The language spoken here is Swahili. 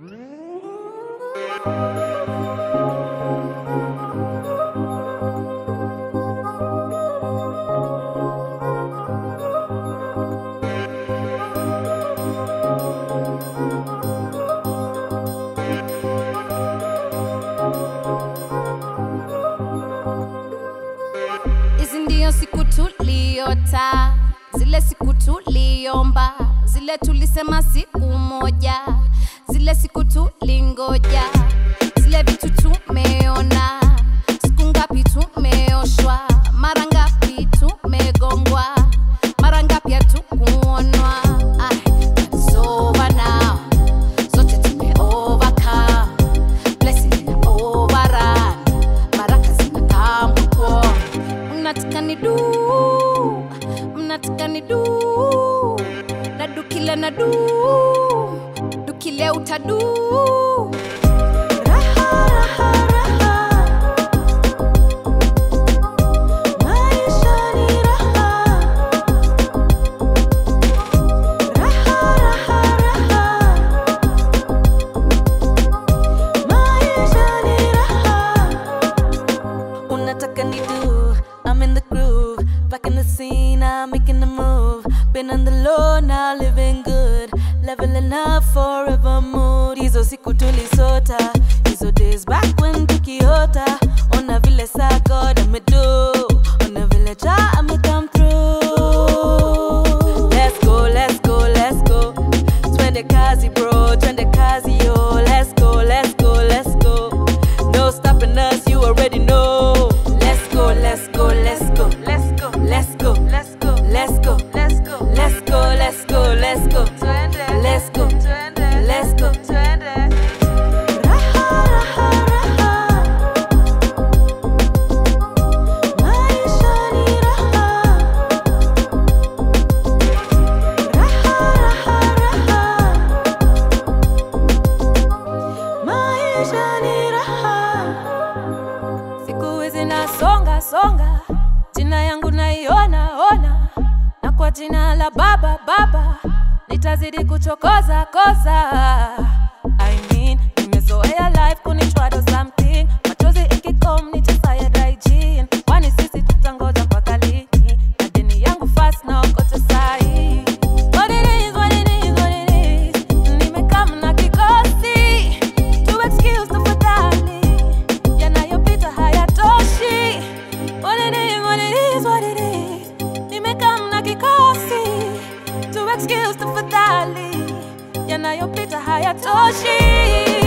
Hizi ndio siku tuliota, zile siku tuliomba, zile tulisema siku moja, zile siku tulingoja, zile vitu tumeona, siku ngapi tumeoshwa, mara ngapi tumegongwa, mara ngapi hatukuonwa. Ay, it's over now, zote tume overcome, blessing ina overrun, baraka zinakaa mkuu mnataka ni du mnataka ni du na dukile na du dukile utadu raha, raha, raha. Maisha ni raha. Raha, raha, raha. Maisha ni raha. Unataka ni do, I'm in the groove. Back in the scene, I'm making the move. Been on the low, now living good. Leveling up forever mood. Hizo siku tulisota, hizo days back when tukiota. Ona vile saa God amedo, ona vile ja ame come through. Let's go, let's go, let's go. Twende kazi bro, twende kazi yo. Let's go, let's go, let's go. No stopping us, you already know. Let's go, let's go, let's go, let's go, let's go, let's go, let's go, let's go, let's go, let's go, let's go, let's go, let's go, Raha, raha, raha. Maisha ni raha. Raha, raha, raha. Maisha ni raha. Siku hizi nasonga songa, jina yangu naiona ona, na kwa jina la Baba Baba nitazidi kuchokoza koza. I mean, nimezoea life kunichwado something, machozi ikikom nitasaya daijin, kwani sisi tutangoja mpaka lini? Na deni yangu fast na okote sahi. What it is, what it is, what it is, nimekam na kikosi to excuse tafadhali yanayopita hayatoshi. What it is, what it is, what it is. Nimekam na kikosi to excuse tafadhali yanayopita hayatoshi.